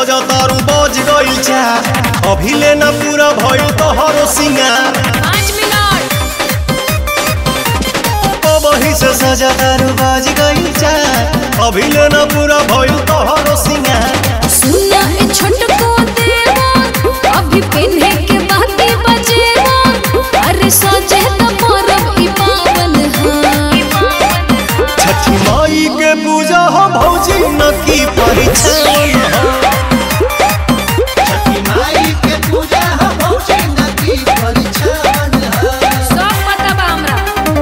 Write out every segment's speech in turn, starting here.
सजा तारू बज गइल चार अभी लेना पूरा भइल तोहरो सिंगार पाँच मिनट वही से सजा तारू बज गइल चार अभी लेना पूरा भइल तोहरो सिंगार सुना ए छोटको देवा अभी पिन्हे के बाती बजेवा अरे सजे तो परब ई पावन हा छठी माई के पूजा हो भौजी न की परिछन हो छठी माई के पूजा ह भौजी नदी परिछन ह सब पता बा हमरा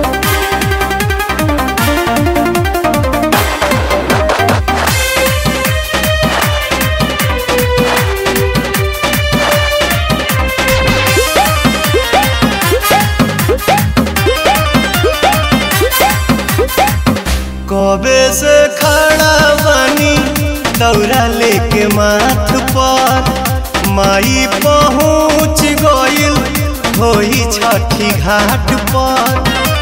कबे से खड़ा बानी दौरा लेके माथ पर माई पहुँच गइल होई छठी घाट पर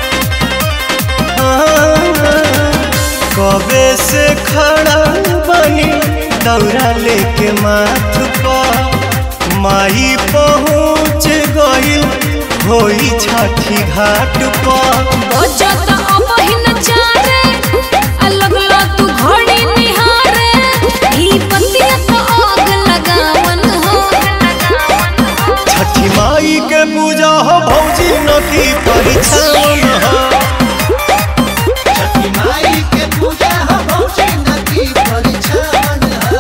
कबे से खड़ा बानी दौरा लेके माथ पर माई पहुँच गइल होई छठी घाट पर बजत अबहिन चारे अलग ला तू घड़ी निहारे ई बतिया तो आग लगावन हो छठी माई के पूजा हो भौजी न की परिछन हो छठी माई के पूजा ह भौजी नदी परिछन ह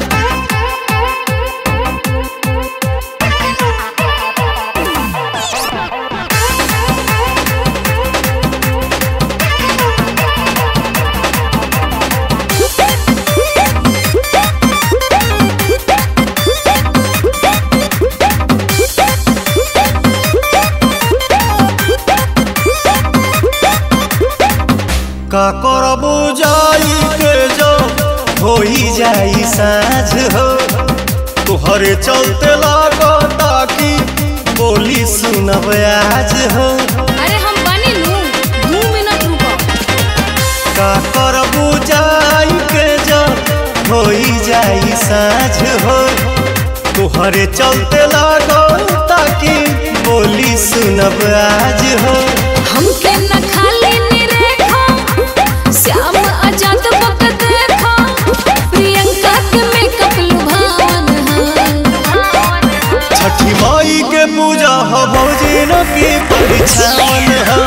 का करबू जाई के जो होई जाई साँझ हो तुहरे चलते लागता कि बोली सुनब आज हो अरे हम बनी नू दू मिनट रुको का करबू जाई के जो होई जाई साँझ हो तुहरे चलते लागता कि बोली सुनब आज हो हमके न खाली निरेखा श्याम आजाद बक देखा प्रियंका के मेकअप लुभावन हा छठी माई के पूजा हो भौजी न की परिछन हो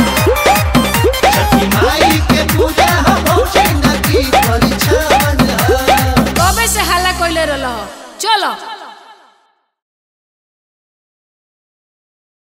छठी माई के पूजा ह भौजी नदी परिछन ह कबे से हल्ला कइले रहल चलो